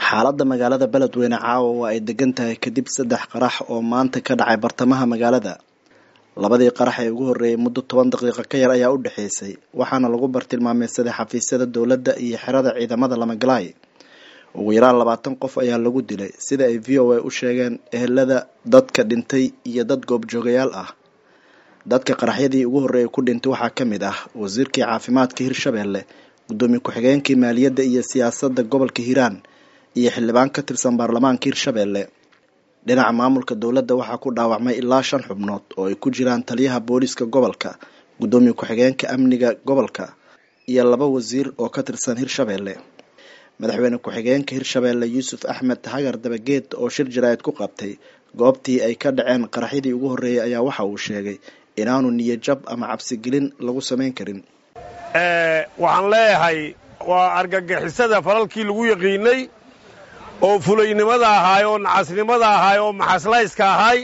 xaaladda magaalada beledweyne caawa waa ay degan tahay kadib saddex qarax oo maanta ka dhacay bartamaha magaalada labadii qarax ee ugu horreeyay muddo toban daqiiqo ka yar ayaa u dhexeysay waxaana lagu bartilmaameysaday xafiisyada dowladda iyo xerada ciidamada lamagalaay ugu yaraan labaatan qof ayaa lagu dilay sida ay v o a u sheegeen ehelada dadka dhintay iyo dad goobjoogayaal ah dadka qaraxyadii ugu horreeyay ku dhintay waxaa ka mid ah wasiirkii caafimaadka hirshabeelle guddoomiye ku-xigeenkii maaliyadda iyo siyaasadda gobolka hiiraan iyo xildhibaan ka tirsan baarlamaanka hirshabeelle dhinaca maamulka dowladda waxaa ku dhaawacmay ilaa shan xubnood oo ay ku jiraan taliyaha booliiska gobolka guddoomiye ku-xigeenka amniga gobolka iyo laba wasiir oo ka tirsan hirshabeelle madaxweyne ku-xigeenka hirshabeelle yuusuf axmed hagar dabageed oo shir jaraa'id ku qabtay goobtii ay ka dhaceen qaraxyadii ugu horreeyay ayaa waxa uu sheegay inaanu niyajab ama cabsigelin lagu samayn karin waxaan leeyahay waa argagixisada falalkii lagu yaqiinay oo fulaynimada ahaay oo nacasnimada ahaay oo maxaslayska ahaay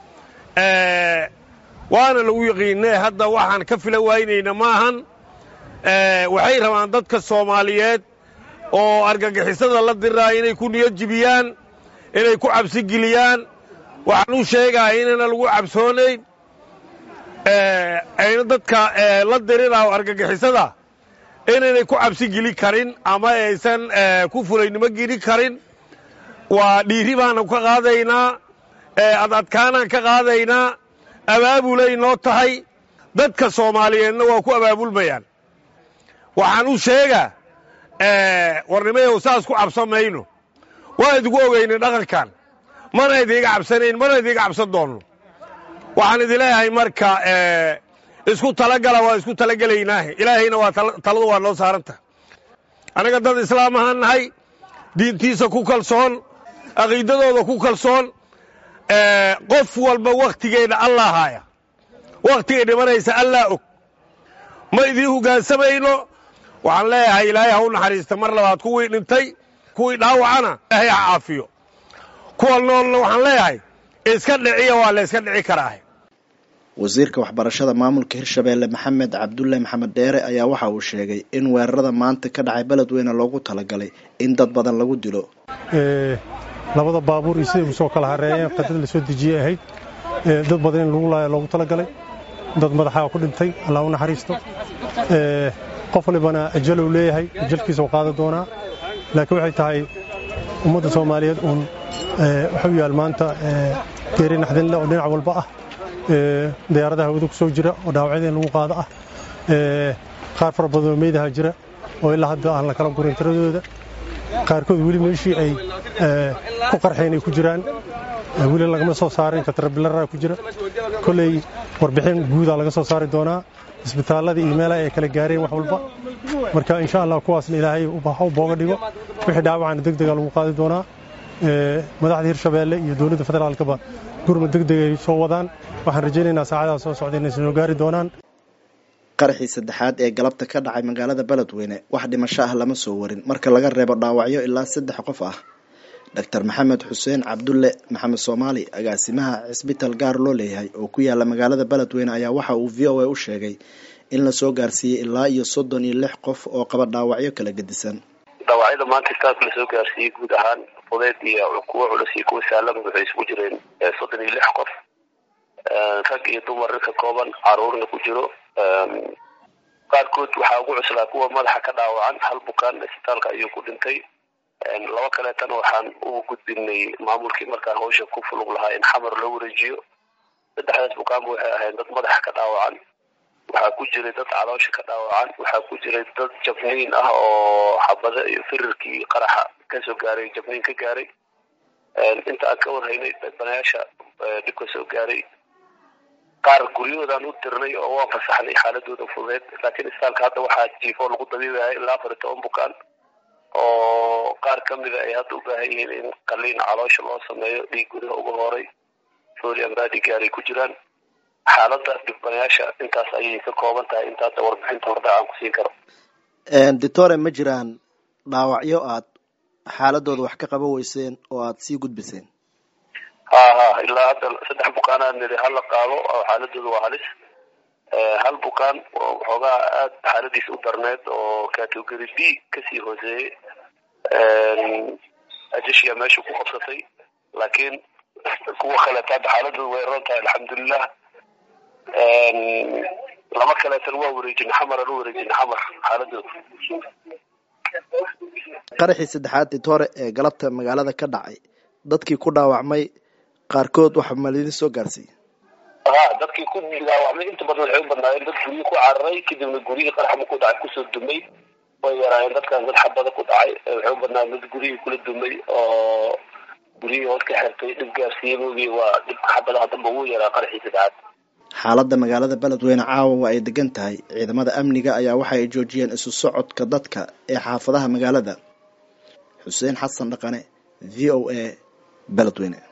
waana lagu yaqiinay hadda waxaan ka fila waynayna maahan waxay rabaan dadka soomaaliyeed oo argagixisada la diraa inay ku niyadjibiyaan inay ku cabsigeliyaan waxaan u sheegaya inayna lagu cabsoonayn ayna dadka la dirinaayo argagixisada inaynay ku cabsigeli karin ama aysan ku fulaynimo geli karin waa dhiiri baanu ka qaadaynaa adadkaanaan ka qaadaynaa abaabulay noo tahay dadka soomaaliyeedna waa ku abaabulmayaan waxaan u sheegaa warnimayow saas ku cabsan mayno waa idigu ogaynay dhaqankan mana idiiga cabsanayn mana idiiga cabsan doonno waxaan idin leeyahay marka isku talagala waa isku talagelaynaahe ilaahayna waa taladu waa noo saaranta annaga dad islaam ahaan nahay diintiisa ku kalsoon aqiidadooda ku kalsoon qof walba wakhtigeedha allah haaya wakhtigay dhimanaysa allah og ma idiin hoggaansamayno waxaan leeyahay ilaahay ha u naxariista mar labaad kuwii dhintay kuwii dhaawacana ilaahay ha caafiyo kuwa noolna waxaan leeyahay iska dhiciya waa la yska dhici karaahe wasiirka waxbarashada maamulka hirshabeelle maxamed cabdulle maxamed dheere ayaa waxa uu sheegay in weerarada maanta ka dhacay beledweyne loogu talagalay in dad badan lagu dilo labada baabuur iyo siday usoo kala hareeyeen qadad la soo dejiyey ahayd dad badan in lagu laaya loogu talagalay dad madaxaa ku dhintay allah u naxariisto qof walibana ajalow leeyahay ajalkiisa u qaadan doonaa laakiin waxay tahay ummadda soomaaliyeed uun waxuu yaal maanta geeri naxdinle oo dhinac walba ah diyaaradaha hawada ku soo jira oo dhaawacyada in lagu qaado ah qaar fara badanoo meydaha jira oo ilaa hadda aan la kala gurin tiradooda qaarkood weli meeshii ay ku qarxeen ay ku jiraan weli lagama soo saarin katrabilaraa ku jira kolley warbixin guudaa laga soo saari doonaa isbitaalladii iyo meelaha ay kala gaareen wax walba marka insha allah kuwaasna ilaahay u booga dhigo wixii dhaawacana deg dega lagu qaadi doonaa madaxda hirshabeelle iyo dowladda federaalkaba gurmud deg deg ay soo wadaan waxaan rajaynaynaa saacadaha soo socda inay soo gaari doonaan qaraxii saddexaad ee galabta ka dhacay magaalada beledweyne wax dhimasho ah lama soo warin marka laga reebo dhaawacyo ilaa saddex qof ah doctor maxamed xuseen cabdulle maxamed soomaali agaasimaha cisbitaal gaar loo leeyahay oo ku yaala magaalada beledweyne ayaa waxa uu v o a u sheegay in lasoo gaarsiiyey ilaa iyo soddon iyo lix qof oo qaba dhaawacyo kala gedisan dhaawacyada maanta istaafka lasoo gaarsiiyey guud ahaan fudeed iyo kuwo culus iyo kuwa saalaba waxay isugu jireen soddon iyo lix qof rag iyo dumar ka kooban caruurna ku jiro qaarkood waxaa ugu cuslaa kuwa madaxa ka dhaawacan hal bukaan isbitaalka ayuu ku dhintay laba kaleetana waxaan u gudbinay maamulkii markaa hawsha ku fulug lahaa in xamar loo wareejiyo saddexdaas bukaanba waxay ahayd dad madaxa ka dhaawacan waxaa ku jiray dad caloosha ka dhaawacan waxaa ku jiray dad jabniin ah oo xabada iyo firirkii qaraxa kasoo gaaray jabniin ka gaaray inta aan ka warhaynay banayaasha dhib ka soo gaaray qaar guryahoodaan u dirnay oo waan fasaxnay xaaladooda fudeed laakiin isbitaalka hadda waxaa jiifo lagu dabiibaya ilaa afar iyo toban bukaan oo qaar ka mida ay hadda u baahan yihiin in qaliin caloosha loo sameeyo dhiig gudaha uga horay foliam radigaar ay ku jiraan xaaladda dhibbanayaasha intaas ayay ka kooban tahay inta hadda warbixinta hordha aan ku siin karo doctore ma jiraan dhaawacyo aad xaaladooda wax ka qaban weyseen oo aad sii gudbiseen ha ha ilaa hadda saddex bukaanaan niri hala qaado oo xaaladooda waa halis hal bukaan oo waxoogaa aada xaaladiis u darneed oo category b kasii hooseeyey ajashiya meesha ku qabsatay laakiin kuwa kaleeta hadda xaaladooda way ron tahay alxamdulilah laba kaleetan waa wareejin xamar aan u wareejin xamar xaaladooda qaraxii saddexaad titore ee galabta magaalada ka dhacay dadkii ku dhaawacmay qaarkood waxa malidin soo gaarsiiyey ha dadkii ku dhaawacmay inta badan waxay u badnaayeen dad guryihii ku cararay kadibna guryihii qaraxma ku dhacay kusoo dumay way yaraayeen dadkan dad xabada ku dhacay waxay u badnaayeen dad guryihii kula dumay oo guryihii hoos ka xirtay dhib gaarsiiyey moogi waa dhibka xabadaha damba ugu yaraa qaraxii saddexaad xaaladda magaalada beledweyne caawa waa ay degan tahay ciidamada amniga ayaa waxa ay joojiyeen isu socodka dadka ee xaafadaha magaalada xuseen xasan dhaqane v o a beledweyne